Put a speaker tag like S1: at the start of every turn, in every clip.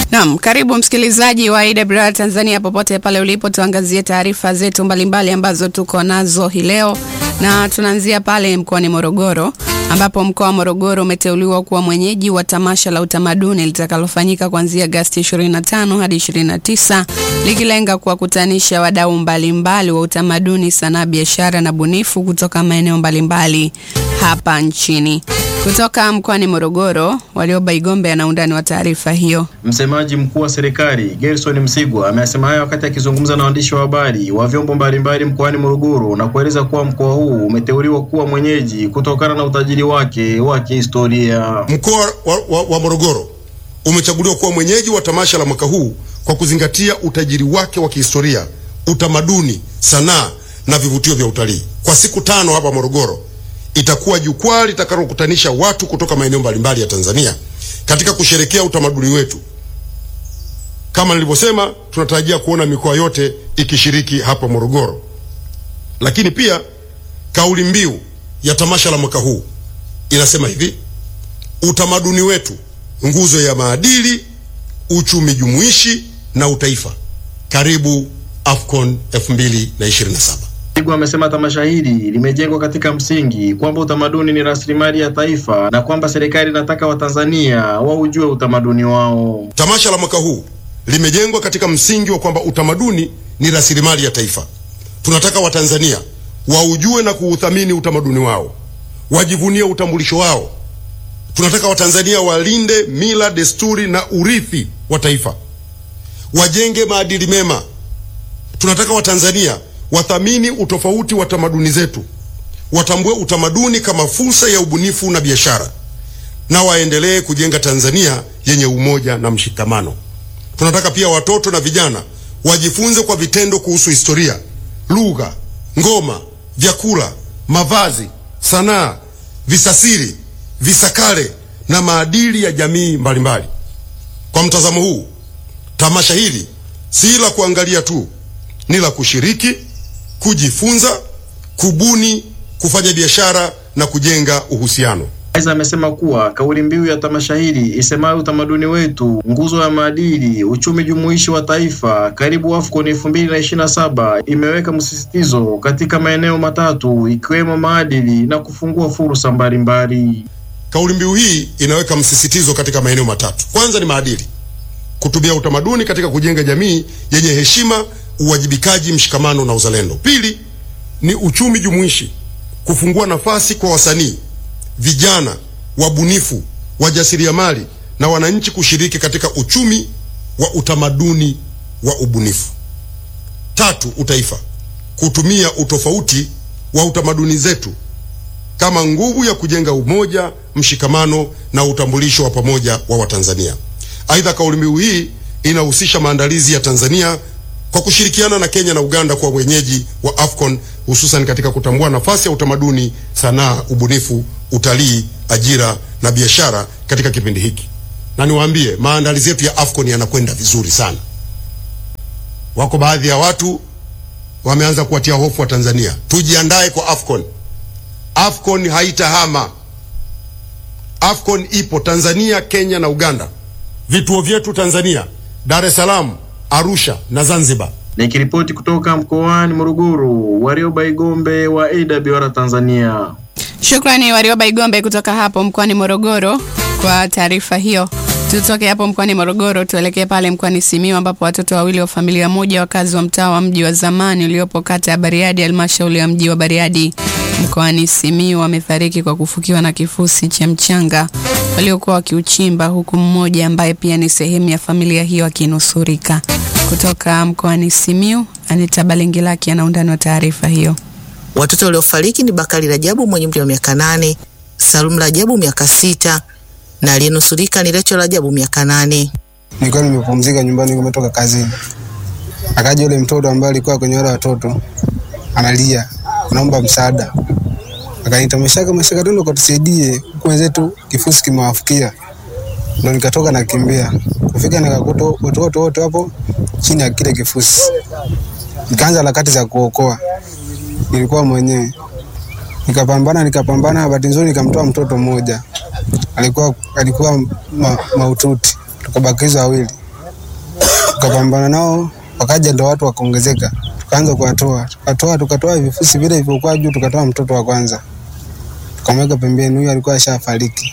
S1: Naam, karibu msikilizaji wa AWR Tanzania popote pale ulipo, tuangazie taarifa zetu mbalimbali ambazo tuko nazo hii leo, na tunaanzia pale mkoani Morogoro ambapo mkoa wa Morogoro umeteuliwa kuwa mwenyeji wa tamasha la utamaduni litakalofanyika kuanzia Agosti 25 hadi 29 likilenga kuwakutanisha wadau mbalimbali wa utamaduni, sanaa, biashara na bunifu kutoka maeneo mbalimbali hapa nchini. Kutoka mkoani Morogoro, Warioba Igombe ana undani wa taarifa hiyo.
S2: Msemaji mkuu wa serikali Gerson Msigwa amesema hayo wakati akizungumza na waandishi wa habari wa vyombo mbalimbali mkoani Morogoro na kueleza kuwa mkoa huu umeteuliwa kuwa mwenyeji kutokana na utajiri wake wa kihistoria.
S3: Mkoa wa, wa, wa Morogoro umechaguliwa kuwa mwenyeji wa tamasha la mwaka huu kwa kuzingatia utajiri wake wa kihistoria, utamaduni, sanaa na vivutio vya utalii. Kwa siku tano hapa Morogoro itakuwa jukwaa litakalokutanisha watu kutoka maeneo mbalimbali ya Tanzania katika kusherekea utamaduni wetu. Kama nilivyosema, tunatarajia kuona mikoa yote ikishiriki hapa Morogoro. Lakini pia kauli mbiu ya tamasha la mwaka huu inasema hivi: utamaduni wetu, nguzo ya maadili, uchumi jumuishi na utaifa. Karibu AFCON 2027.
S2: Msigwa amesema tamasha hili limejengwa katika msingi kwamba utamaduni ni rasilimali ya taifa na kwamba serikali inataka Watanzania waujue utamaduni wao.
S3: Tamasha la mwaka huu limejengwa katika msingi wa kwamba utamaduni ni rasilimali ya taifa. Tunataka Watanzania waujue na kuuthamini utamaduni wao, wajivunie utambulisho wao. Tunataka Watanzania walinde mila, desturi na urithi wa taifa, wajenge maadili mema. Tunataka Watanzania wathamini utofauti wa tamaduni zetu, watambue utamaduni kama fursa ya ubunifu na biashara, na waendelee kujenga Tanzania yenye umoja na mshikamano. Tunataka pia watoto na vijana wajifunze kwa vitendo kuhusu historia, lugha, ngoma, vyakula, mavazi, sanaa, visasiri, visakale na maadili ya jamii mbalimbali. Kwa mtazamo huu, tamasha hili si la kuangalia tu, ni la kushiriki kujifunza, kubuni, kufanya biashara na kujenga uhusiano.
S2: Aidha, amesema kuwa kauli mbiu ya tamasha hili isemayo utamaduni wetu, nguzo ya maadili, uchumi jumuishi wa taifa, karibu AFCON 2027 imeweka msisitizo katika maeneo matatu ikiwemo maadili na kufungua fursa mbalimbali.
S3: Kauli mbiu hii inaweka msisitizo katika maeneo matatu. Kwanza ni maadili, kutumia utamaduni katika kujenga jamii yenye heshima uwajibikaji, mshikamano na uzalendo. Pili ni uchumi jumuishi, kufungua nafasi kwa wasanii, vijana, wabunifu, wajasiriamali na wananchi kushiriki katika uchumi wa utamaduni wa ubunifu. Tatu, utaifa, kutumia utofauti wa utamaduni zetu kama nguvu ya kujenga umoja, mshikamano na utambulisho wa pamoja wa Watanzania. Aidha, kauli mbiu hii inahusisha maandalizi ya Tanzania kwa kushirikiana na Kenya na Uganda kwa wenyeji wa AFCON hususan katika kutambua nafasi ya utamaduni, sanaa, ubunifu, utalii, ajira na biashara katika kipindi hiki. Na niwaambie maandalizi yetu ya AFCON yanakwenda vizuri sana. Wako baadhi ya watu wameanza kuwatia hofu wa Tanzania. Tujiandae kwa AFCON. AFCON haitahama. AFCON ipo Tanzania, Kenya na Uganda. Vituo vyetu Tanzania, Dar es Salaam, Arusha na Zanzibar.
S2: Nikiripoti kutoka mkoani Morogoro, Warioba Igombe wa AWR Tanzania.
S1: Shukrani Warioba Igombe kutoka hapo mkoani Morogoro kwa taarifa hiyo. Tutoke hapo mkoani Morogoro tuelekee pale mkoani Simiyu ambapo watoto wawili wa familia moja wakazi wa mtaa wa mji wa zamani uliopo kata ya Bariadi halmashauri ya mji wa Bariadi mkoani Simiyu wamefariki kwa kufukiwa na kifusi cha mchanga waliokuwa wakiuchimba huku mmoja ambaye pia ni sehemu ya familia hiyo akinusurika. Kutoka mkoani Simiyu, Anita Balingilaki ana undani wa taarifa hiyo.
S4: Watoto waliofariki ni Bakari Rajabu mwenye umri wa miaka nane, Salum Rajabu miaka sita na aliyenusurika ni Recho Rajabu miaka nane.
S5: Nilikuwa nimepumzika nyumbani, nimetoka kazini, akaja yule mtoto ambaye alikuwa kwenye wale watoto analia, anaomba msaada, akaniita Mashaka, Mashaka, tuende ukatusaidie, huku wenzetu kifusi kimewafukia. Ndo nikatoka nakimbia, kufika nikakuta watoto wote wapo chini ya kile kifusi, nikaanza harakati za kuokoa. Nilikuwa mwenyewe nikapambana, nikapambana, bahati nzuri nikamtoa mtoto mmoja alikuwa alikuwa ma, maututi, tukabakizwa wawili. tukapambana nao, wakaja ndo watu wakaongezeka, tukaanza kuwatoa, tukatoa tukatoa vifusi vile vilivyokuwa juu, tukatoa mtoto wa kwanza tukamweka pembeni, huyu alikuwa ashafariki.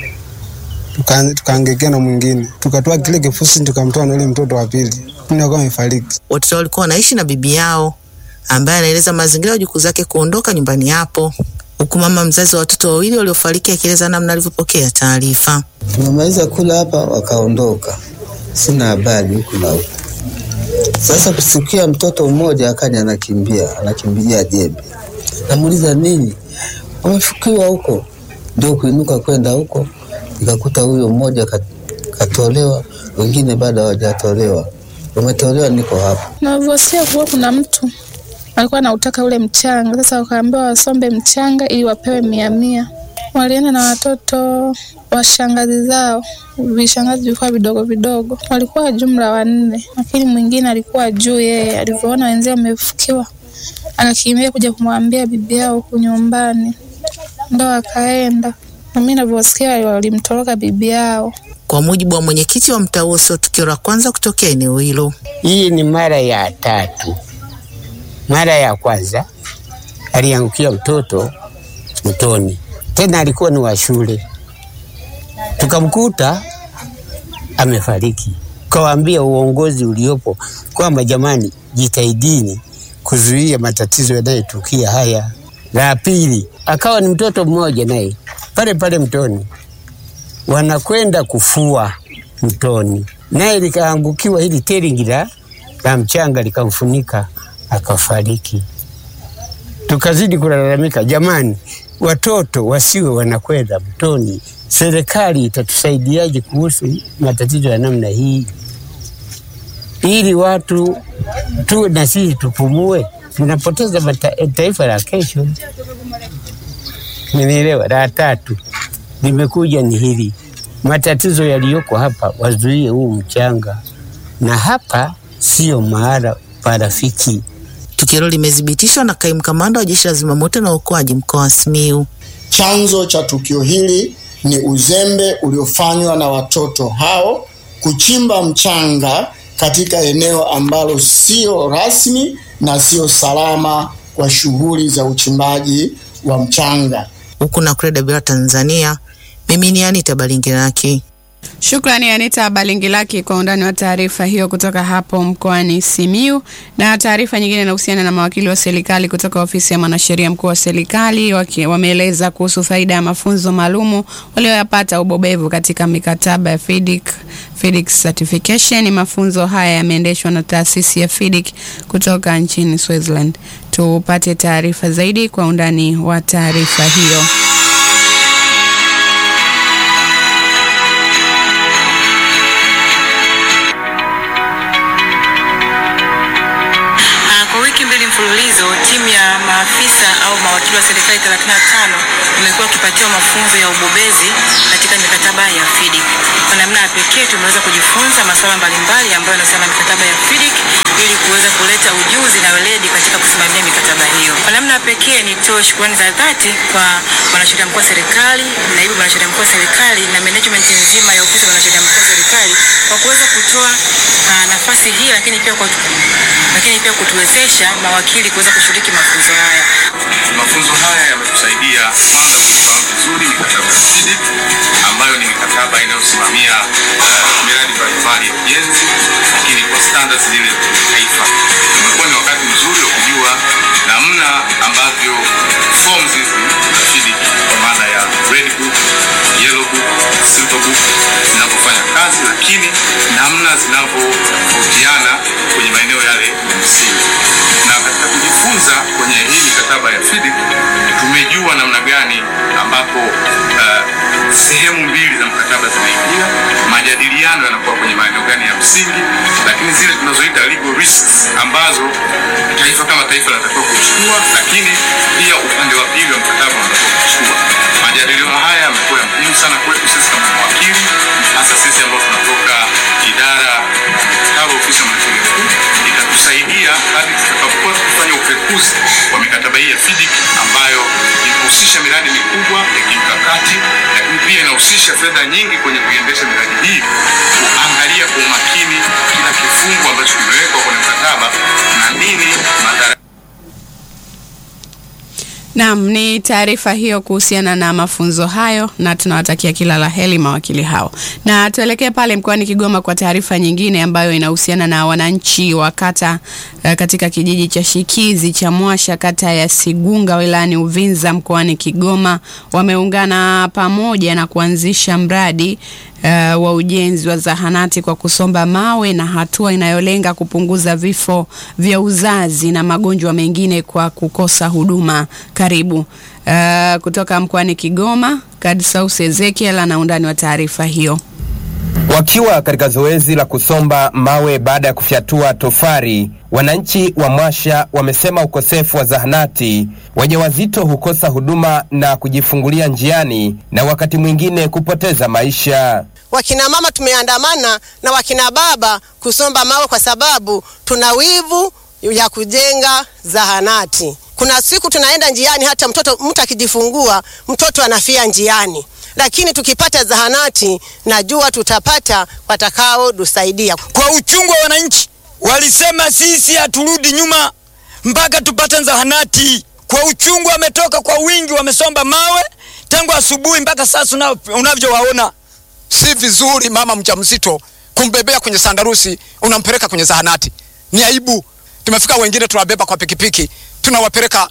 S5: Tuka- Tukaangekea na mwingine, tukatoa kile kifusi, tukamtoa na yule mtoto wa pili, yule alikuwa amefariki.
S4: Watoto walikuwa wanaishi na bibi yao ambaye anaeleza mazingira ya wajukuu zake kuondoka nyumbani hapo, huku mama mzazi wa watoto wawili waliofariki akieleza namna alivyopokea taarifa.
S6: Tumemaliza kula hapa, wakaondoka, sina habari huku na huku. Sasa kusikia mtoto mmoja akaja anakimbia, anakimbilia jembe, namuuliza nini, wamefukiwa huko. Ndio kuinuka kwenda huko, nikakuta huyo mmoja kat- katolewa, wengine bado hawajatolewa. Wametolewa, niko hapa.
S7: Navyosikia kuwa kuna mtu alikuwa anautaka ule mchanga, sasa wakaambiwa wasombe mchanga ili wapewe mia mia. Walienda na watoto wa shangazi zao, vishangazi vilikuwa vidogo vidogo, walikuwa jumla wanne, lakini mwingine alikuwa juu. Yeye alivyoona wenzao wamefukiwa, akakimbia kuja kumwambia bibi yao huku nyumbani, ndo akaenda. Na mimi navyosikia walimtoroka bibi yao.
S4: Kwa mujibu wa mwenyekiti wa mtaa huo, sio tukio la kwanza kutokea eneo hilo.
S8: Hii ni mara ya tatu. Mara ya kwanza aliangukia mtoto mtoni, tena alikuwa ni wa shule, tukamkuta amefariki. Kawaambia uongozi uliopo kwamba jamani, jitahidini kuzuia matatizo yanayotukia haya. La pili, akawa ni mtoto mmoja naye pale pale mtoni, wanakwenda kufua mtoni, naye likaangukiwa hili teringi la la mchanga likamfunika akafariki. Tukazidi kulalamika, jamani, watoto wasiwe wanakwenda mtoni. Serikali itatusaidiaje kuhusu matatizo ya namna hii, ili watu tu na sisi tupumue? Tunapoteza mata- taifa la kesho. Nimeelewa. La tatu limekuja ni hili, matatizo yaliyoko hapa, wazuie huu mchanga, na hapa sio mahala pa rafiki.
S4: Tukio hilo limethibitishwa na kaimu kamanda wa jeshi la zimamoto na uokoaji mkoa wa Simiyu.
S9: Chanzo cha tukio hili ni uzembe uliofanywa na watoto hao kuchimba mchanga katika eneo ambalo sio rasmi na sio salama kwa shughuli za uchimbaji wa mchanga.
S4: Huku na Kreda Bila Tanzania, mimi ni Anita Balingiraki.
S1: Shukrani Anita Balingilaki kwa undani wa taarifa hiyo kutoka hapo mkoani Simiu. Na taarifa nyingine inahusiana na mawakili wa serikali kutoka ofisi ya mwanasheria mkuu wa serikali waki- wameeleza kuhusu faida ya mafunzo maalumu walioyapata ubobevu katika mikataba ya FIDIC, FIDIC certification. Mafunzo haya yameendeshwa na taasisi ya FIDIC kutoka nchini Switzerland. Tupate taarifa zaidi kwa undani wa taarifa hiyo.
S10: Ah, Kwa wiki mbili mfululizo timu ya maafisa au mawakili wa serikali 35 imekuwa wakipatiwa mafunzo ya ubobezi katika mikataba ya FIDIC. Kwa namna ya pekee tumeweza kujifunza masuala mbalimbali ambayo yanahusiana na mikataba ya FIDIC ili kuweza kuleta ujuzi na weledi katika kusimamia mikataba hiyo. Kwa namna ya pekee nitoe shukrani za dhati kwa mwanasheria mkuu wa serikali, naibu mwanasheria mkuu wa serikali na management nzima ya ofisi ya mwanasheria mkuu wa serikali kwa kuweza kutoa ah, nafasi hii lakini pia kwa lakini pia kutuwezesha mawakili kuweza kushiriki mafunzo haya.
S11: Mafunzo haya yametusaidia kwanza kuifahamu vizuri mikataba ya FIDIC ambayo ni mikataba inayosimamia uh, miradi mbalimbali ya ujenzi, lakini kwa standards zile za kimataifa. Umekuwa ni wakati mzuri wa kujua namna ambavyo forms hizi za FIDIC kwa maana ya red book, yellow book, silver book zinavyofanya kazi, lakini namna zinavyotofautiana kwenye maeneo yale ya msingi na katika kujifunza kwenye hii mikataba ya FIDIC tumejua namna gani ambapo uh, sehemu mbili za mkataba zinaingia, majadiliano yanakuwa kwenye maeneo gani ya msingi, lakini zile tunazoita legal risks ambazo taifa kama taifa linatakiwa kuchukua, lakini pia upande wa pili wa mkataba unatakiwa kuchukua. Majadiliano haya yamekuwa ya muhimu sana kwetu sisi kama mawakili, hasa sisi ambao tunatoka idara ya mikataba ofisi ya mwanasheria mkuu itatusaidia hadi tutakapokuwa tukifanya upekuzi wa mikataba hii ya FIDIC ambayo inahusisha miradi mikubwa ya kimkakati, lakini pia inahusisha fedha nyingi kwenye kuiendesha miradi hii, kuangalia kwa umakini kila kifungu
S1: Naam, ni taarifa hiyo kuhusiana na mafunzo hayo, na tunawatakia kila la heri mawakili hao. Na tuelekee pale mkoani Kigoma kwa taarifa nyingine ambayo inahusiana na wananchi wa kata eh, katika kijiji cha Shikizi cha Mwasha kata ya Sigunga wilayani Uvinza mkoani Kigoma wameungana pamoja na kuanzisha mradi uh, wa ujenzi wa zahanati kwa kusomba mawe na hatua inayolenga kupunguza vifo vya uzazi na magonjwa mengine kwa kukosa huduma karibu. Uh, kutoka mkoani Kigoma, Kadsaus Ezekiel ana undani wa taarifa hiyo.
S12: Wakiwa katika zoezi la kusomba mawe baada ya kufyatua tofari, wananchi wa Mwasha wamesema ukosefu wa zahanati, wajawazito hukosa huduma na kujifungulia njiani na wakati mwingine kupoteza maisha.
S13: Wakina mama tumeandamana na wakina baba kusomba mawe kwa sababu tuna wivu ya kujenga zahanati. Kuna siku tunaenda njiani, hata mtoto mtu akijifungua mtoto anafia njiani, lakini tukipata zahanati najua tutapata watakao tusaidia.
S14: Kwa uchungu wa wananchi, walisema sisi haturudi nyuma mpaka tupate zahanati. Kwa uchungu, wametoka kwa wingi, wamesomba mawe tangu asubuhi mpaka sasa unavyowaona.
S15: Si vizuri mama mjamzito kumbebea kwenye sandarusi unampeleka kwenye zahanati, ni aibu. Tumefika wengine tunawabeba kwa pikipiki tunawapeleka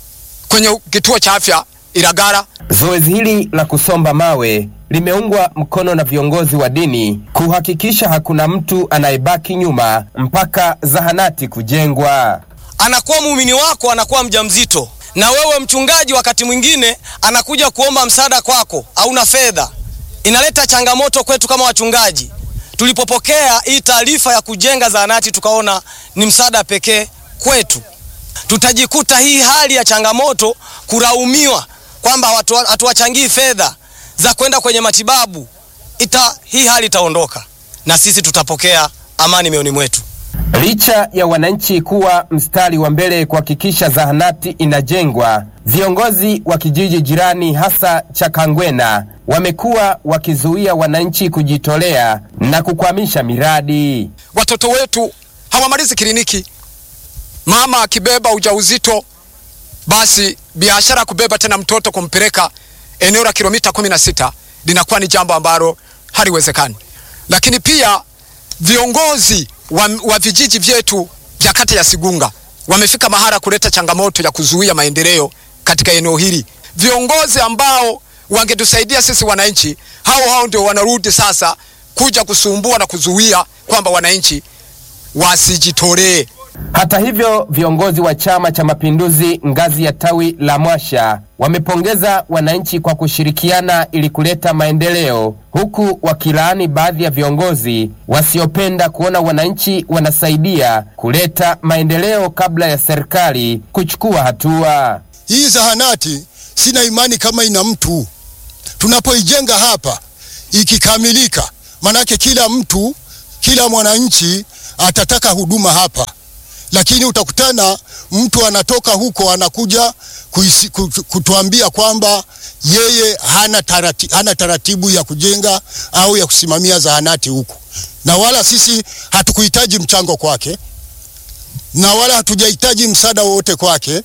S15: kwenye kituo cha afya Ilagara.
S12: Zoezi hili la kusomba mawe limeungwa mkono na viongozi wa dini kuhakikisha hakuna mtu anayebaki nyuma mpaka zahanati kujengwa.
S16: Anakuwa muumini wako, anakuwa mjamzito, na wewe mchungaji, wakati mwingine anakuja kuomba msaada kwako, hauna fedha. Inaleta changamoto kwetu kama wachungaji. Tulipopokea hii taarifa ya kujenga zahanati, tukaona ni msaada pekee kwetu tutajikuta hii hali ya changamoto kulaumiwa kwamba hatuwachangii fedha za kwenda kwenye matibabu ita, hii hali itaondoka na sisi tutapokea amani mioyoni mwetu.
S12: Licha ya wananchi kuwa mstari wa mbele kuhakikisha zahanati inajengwa, viongozi wa kijiji jirani hasa cha Kangwena wamekuwa wakizuia wananchi kujitolea na kukwamisha miradi.
S15: Watoto wetu hawamalizi kliniki mama akibeba ujauzito basi biashara kubeba tena mtoto kumpeleka eneo la kilomita kumi na sita linakuwa ni jambo ambalo haliwezekani. Lakini pia viongozi wa, wa vijiji vyetu vya kata ya Sigunga wamefika mahala kuleta changamoto ya kuzuia maendeleo katika eneo hili. Viongozi ambao wangetusaidia sisi wananchi, hao hao ndio wanarudi sasa kuja kusumbua na kuzuia kwamba wananchi wasijitolee.
S12: Hata hivyo viongozi wa Chama cha Mapinduzi ngazi ya tawi la Mwasha wamepongeza wananchi kwa kushirikiana ili kuleta maendeleo, huku wakilaani baadhi ya viongozi wasiopenda kuona wananchi wanasaidia kuleta maendeleo kabla ya serikali kuchukua hatua.
S3: Hii zahanati sina imani kama ina mtu. Tunapoijenga hapa ikikamilika, manake kila mtu, kila mwananchi atataka huduma hapa lakini utakutana mtu anatoka huko anakuja kuisi, kutuambia kwamba yeye hana, tarati, hana taratibu ya kujenga au ya kusimamia zahanati huko, na wala sisi hatukuhitaji mchango kwake na wala hatujahitaji msaada wowote kwake,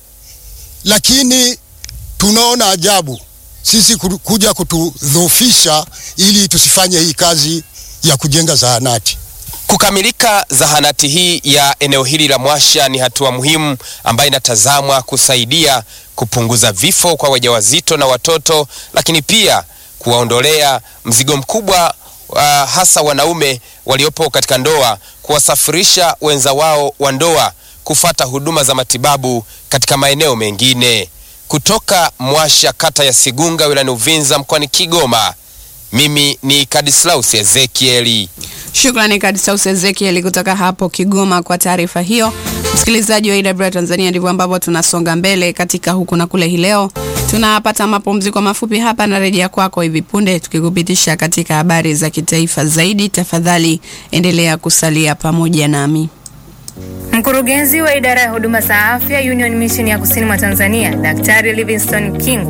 S3: lakini tunaona ajabu sisi kuja kutudhoofisha ili tusifanye hii kazi ya kujenga zahanati.
S12: Kukamilika zahanati hii ya eneo hili la Mwasha ni hatua muhimu ambayo inatazamwa kusaidia kupunguza vifo kwa wajawazito na watoto, lakini pia kuwaondolea mzigo mkubwa uh, hasa wanaume waliopo katika ndoa, kuwasafirisha wenza wao wa ndoa kufata huduma za matibabu katika maeneo mengine. Kutoka Mwasha, kata ya Sigunga, wilayani Uvinza, mkoani Kigoma, mimi ni Kadislaus Ezekieli.
S1: Shukrani Kadisaus Ezekiel kutoka hapo Kigoma kwa taarifa hiyo. Msikilizaji wa AWR Tanzania, ndivyo ambavyo tunasonga mbele katika huku na kule. Hii leo tunapata mapumziko mafupi hapa na rejea kwako hivi punde, tukikupitisha katika habari za kitaifa zaidi. Tafadhali endelea kusalia pamoja nami.
S17: Mkurugenzi wa idara ya huduma za afya Union Mission ya kusini mwa Tanzania, Daktari Livingstone Kingu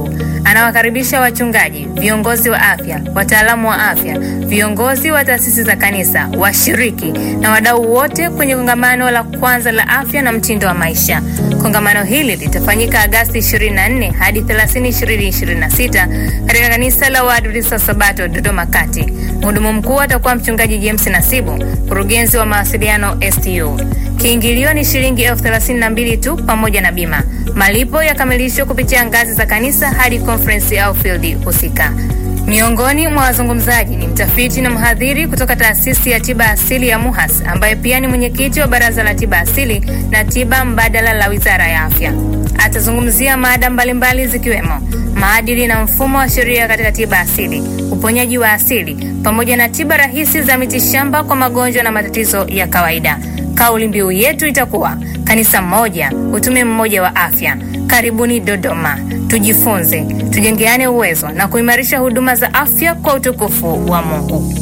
S17: anawakaribisha wachungaji, viongozi wa afya, wataalamu wa afya, viongozi wa taasisi za kanisa, washiriki na wadau wote kwenye kongamano la kwanza la afya na mtindo wa maisha. Kongamano hili litafanyika Agasti 24 hadi 30, 2026 katika kanisa la Waadventista wa Sabato Dodoma Kati. Mhudumu mkuu atakuwa mchungaji James Nasibu, mkurugenzi wa mawasiliano STU. Kiingilio ni shilingi elfu thelathini na mbili tu pamoja na bima. Malipo yakamilishwa kupitia ngazi za kanisa hadi conference au field husika. Miongoni mwa wazungumzaji ni mtafiti na mhadhiri kutoka taasisi ya tiba asili ya MUHAS ambaye pia ni mwenyekiti wa baraza la tiba asili na tiba mbadala la wizara ya afya. Atazungumzia mada mbalimbali zikiwemo maadili na mfumo wa sheria katika tiba asili, uponyaji wa asili, pamoja na tiba rahisi za mitishamba kwa magonjwa na matatizo ya kawaida. Kauli mbiu yetu itakuwa kanisa moja, utume mmoja wa afya. Karibuni Dodoma, tujifunze, tujengeane uwezo na kuimarisha huduma za afya kwa utukufu wa Mungu.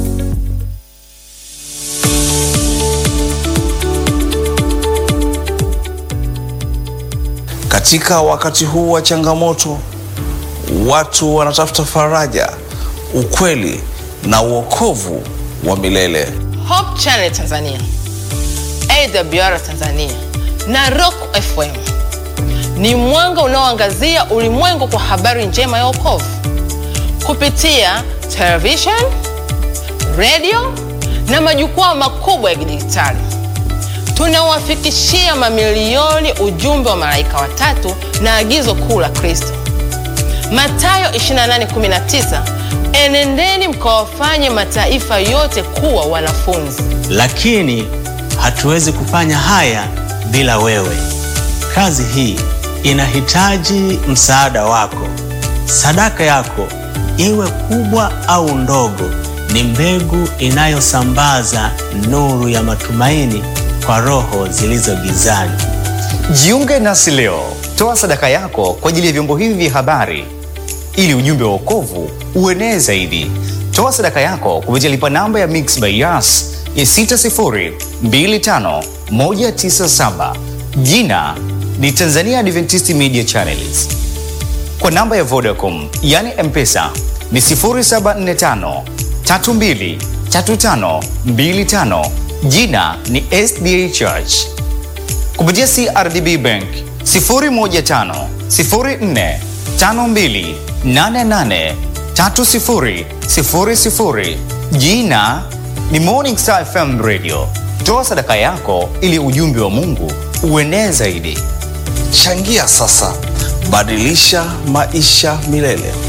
S18: Katika wakati huu wa changamoto, watu wanatafuta faraja, ukweli na uokovu wa milele.
S19: Hope Channel Tanzania, AWR Tanzania na Rock FM ni mwanga unaoangazia ulimwengu kwa habari njema ya wokovu kupitia television, radio na majukwaa makubwa ya kidijitali. Tunawafikishia mamilioni ujumbe wa malaika watatu na agizo kuu la Kristo, Mathayo 28:19, enendeni mkawafanye mataifa yote kuwa wanafunzi.
S20: lakini hatuwezi kufanya haya bila wewe. Kazi hii inahitaji msaada wako. Sadaka yako, iwe kubwa au ndogo, ni mbegu inayosambaza nuru ya matumaini kwa roho zilizo gizani.
S21: Jiunge nasi leo, toa sadaka yako kwa ajili ya vyombo hivi vya habari ili ujumbe wa wokovu uenee zaidi. Toa sadaka yako kupitia lipa namba ya Mix by Yas ya 6025197. Jina ni Tanzania Adventist Media Channels. Kwa namba ya Vodacom yani M-Pesa ni 0745 32 35 25. Jina ni SDA Church. Kupitia CRDB Bank 015 04 52 88 30 00. Jina ni Morning Star FM Radio. Toa sadaka yako ili ujumbe wa Mungu uenee zaidi.
S18: Changia sasa, badilisha maisha milele.